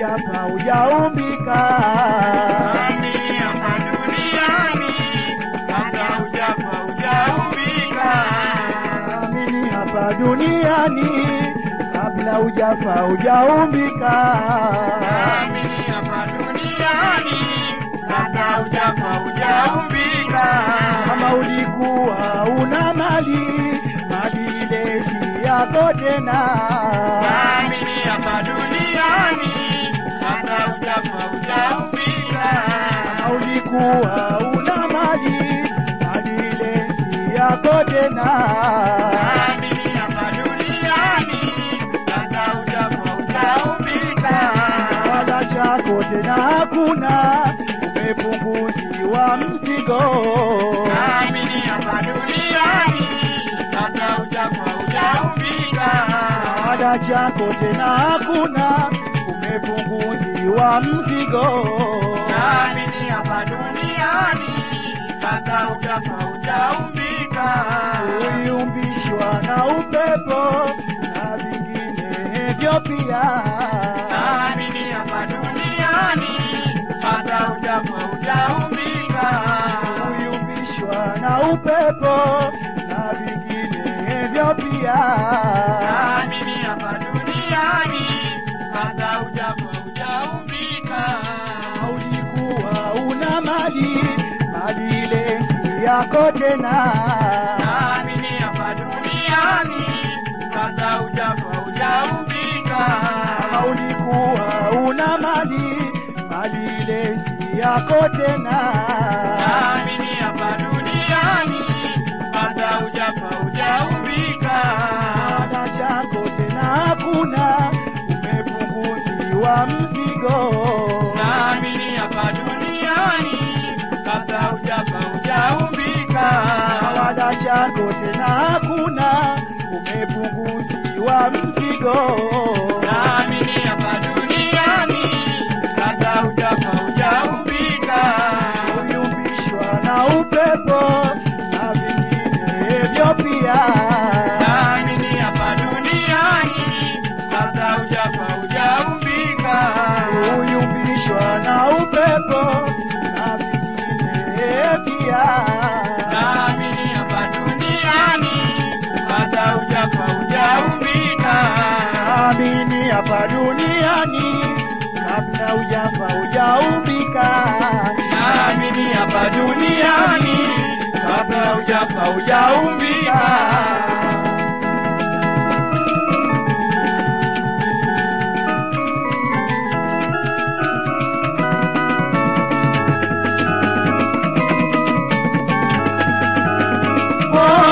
hujafa hujaumbika. Amini hapa duniani kabla hujafa hujaumbika. Amini hapa duniani kabla hujafa hujaumbika. Amini hapa duniani kabla hujafa hujaumbika. Kama ulikuwa una mali, mali ile si yako tena. Amini hapa duniani kabla hujafa hujaumbika. Kama ulikuwa una mali, mali ile si yako tena. Amini hapa duniani kabla hujafa hujaumbika. Wala chako tena hakuna, umepunguziwa mzigo. Amini hapa duniani kabla hujafa hujaumbika. Wala chako tena hakuna, umepunguziwa mzigo. Amini hapa duniani kabla hujafa hujaumbika. Uliumbishwa na upepo na vinginevyo pia. Amini hapa duniani kabla hujafa hujaumbika. Uliumbishwa na upepo na vinginevyo pia. Amini hapa duniani kabla hujafa hujaumbika. Ulikuwa una mali, mali ile si yako tena. Amini hapa duniani kabla hujafa hujaumbika. Kama ulikuwa una mali, mali ile si yako tena. Amini hapa duniani kabla hujafa hujaumbika. Ada chako tena hakuna, umepunguziwa mzigo. Amini hapa duniani kabla hujafa hujaumbika. Ada chako tena hakuna, umepunguziwa mzigo. Amini hapa duniani kabla hujafa hujaumbika. Uliumbishwa na upepo na vinginevyo pia. Amini hapa duniani kabla hujafa hujaumbika. Uliumbishwa na upepo na vingine pia. Amini hapa duniani kabla hujafa hujaumbika. Amini hapa duniani kabla hujafa hujaumbika. Amini hapa duniani kabla hujafa hujaumbika. Oh,